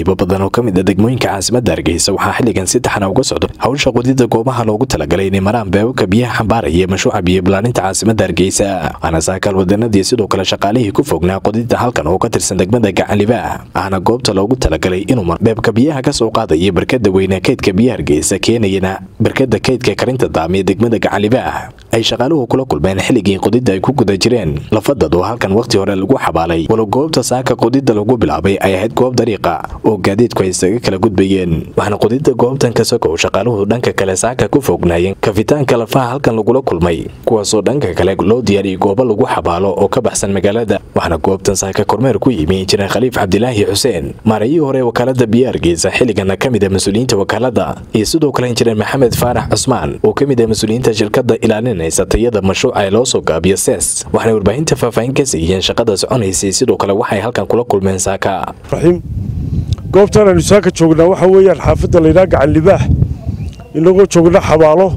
qaybo badan oo ka mid a degmooyinka caasimadda hargeysa waxaa xilligan si taxana uga socdo hawsha qodida goobaha loogu talagalay inay maraan beebabka biyaha xambaaraya mashruuca biyo bilaaninta caasimadda hargeysa waxaana saakaal wadanadii sidoo kale shaqaalihii ku fognaa qodida halkan oo ka tirsan degmada gacanliba ahna goobta loogu talagalay inuu mar beebka biyaha ka soo qaadaya barkada weyne kaydka biyaha hargeysa keenayana barkada kaydka karinta daamiya degmada gacanliba ay shaqaaluhu kula kulmeen xilligii qodida ay ku guda jireen lafadad oo halkan wakhti hore lagu xabaalay walow goobta saaka qodida lagu bilaabay ay ahayd goob dariiqa oo gaadiidku ay isaga kala gudbayeen waxaana qodida goobtan ka sokow shaqaaluhu dhanka kale saaka ku fognaayeen kafitaanka lafaha halkan lagula kulmay kuwaasoo dhanka kale loo diyaariyey goobo lagu xabaalo oo ka baxsan magaalada waxaana goobtan saaka kormeer ku yimi injineer khaliif cabdilaahi xuseen maarayihii hore wakaalada biyo hargeysa xilligana ka mid a mas-uuliyiinta wakaalada iyo sidoo kale injineer maxamed faarax cusmaan oo ka mid ah mas-uuliyiinta shirkada ilaalinaysa tayada mashruuca ee loo soo gaabiyo ses waxaanay warbaahinta faahfaahin ka siiyeen shaqada soconaysay sidoo kale waxay halkan kula kulmeen saaka goobtan aynu saaka joognaa waxaa weeyaan xaafadda laydhaha gacan libaax inagoo joogna xabaalo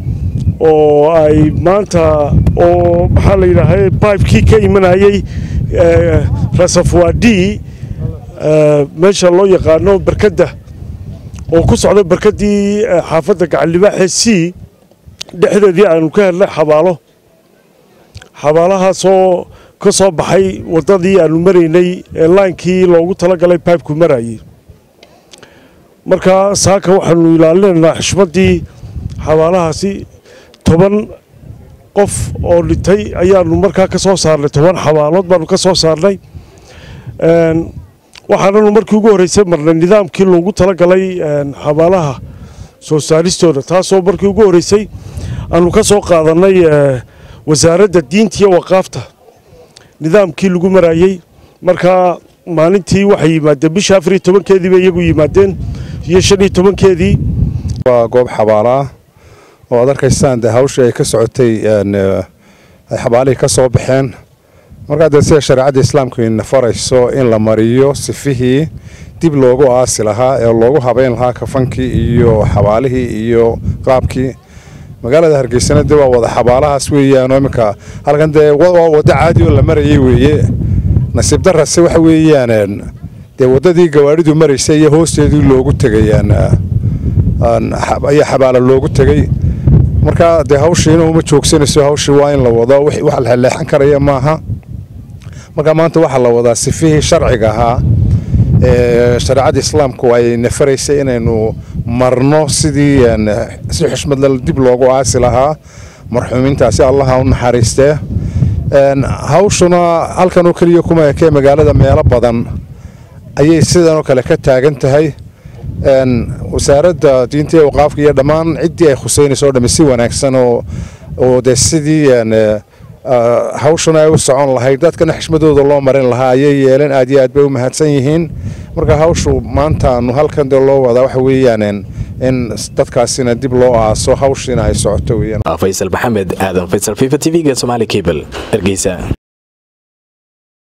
oo ay maanta oo maxaa la yidhaahay bibekii ka imanayey rasafwadi meesha loo yaqaano barkadda oo ku socda barkaddii xaafadda gacan libaaxee c dhexdeedii aanu ka helnay xabaalo xabaalahaasoo ka soo baxay waddadii aanu maraynay ee laankii loogu talagalay bibku marayey markaa saaka waxaanu ilaalinaynaa xushmaddii xabaalahaasi toban qof oo dhintay ayaanu markaa ka soo saarnay toban xabaalood baanu ka soo saarnay waxaananu markii ugu horreysay marnay nidaamkii loogu talagalay xabaalaha soo saaristooda taasoo markii ugu horreysay aanu ka soo qaadannay wasaaradda diinta iyo waqaafta nidaamkii lagu marayey markaa maalintii waxay yimaadeen bisha afariyo tobankeedii bay iyagu yimaadeen iyo shan iyo tobankeedii waa goob xabaalaah oo ad arkaysaan dee hawshii ay ka socotay ay xabaalihii ka soo baxeen markaa dee sida shareecadda islaamku ina farayso in la mariyo sifihii dib loogu aasi lahaa ee loogu habeyn lahaa kafankii iyo xabaalihii iyo qaabkii magaalada hargeysana dee waa wada xabaalahaas weeyaanoo iminka halkan dee waa waddo caadi oo la marayay weeye nasiib darase waxa weeyaan dee waddadii gawaadhidu maraysay iyo hoosteedii loogu tegayaan ayaa xabaala loogu tegey markaa dee hawshiina uma joogsanayso hawshii waa in la wado wax la leexan karaya maaha markaa maanta waxaa la wadaa sifihii sharciga ahaa ee shareecadda islaamku ay nafaraysay inaynu marno sidii si xushmadle dib loogu aasi lahaa marxuumiintaasi allaha u naxariistee hawshuna halkan oo keliya kuma ekee magaalada meelo badan ayay sidanoo kale ka taagan tahay wasaaradda diinta iyo waqaafka iyo dhammaan ciddii ay khuseynayso o dhami si wanaagsan oo dee sidii hawshuna ay u socon lahayd dadkana xishmadooda loo marin lahaa ayay yeeleen aad iyo aad bay u mahadsan yihiin marka hawshu maantaanu halkan dee loo wadaa waxa weeyaan in dadkaasina dib loo aaso hawshiina ay socoto weyaan faysal maxamed aadan faysal fifa t v-ga somaali cable hargeysa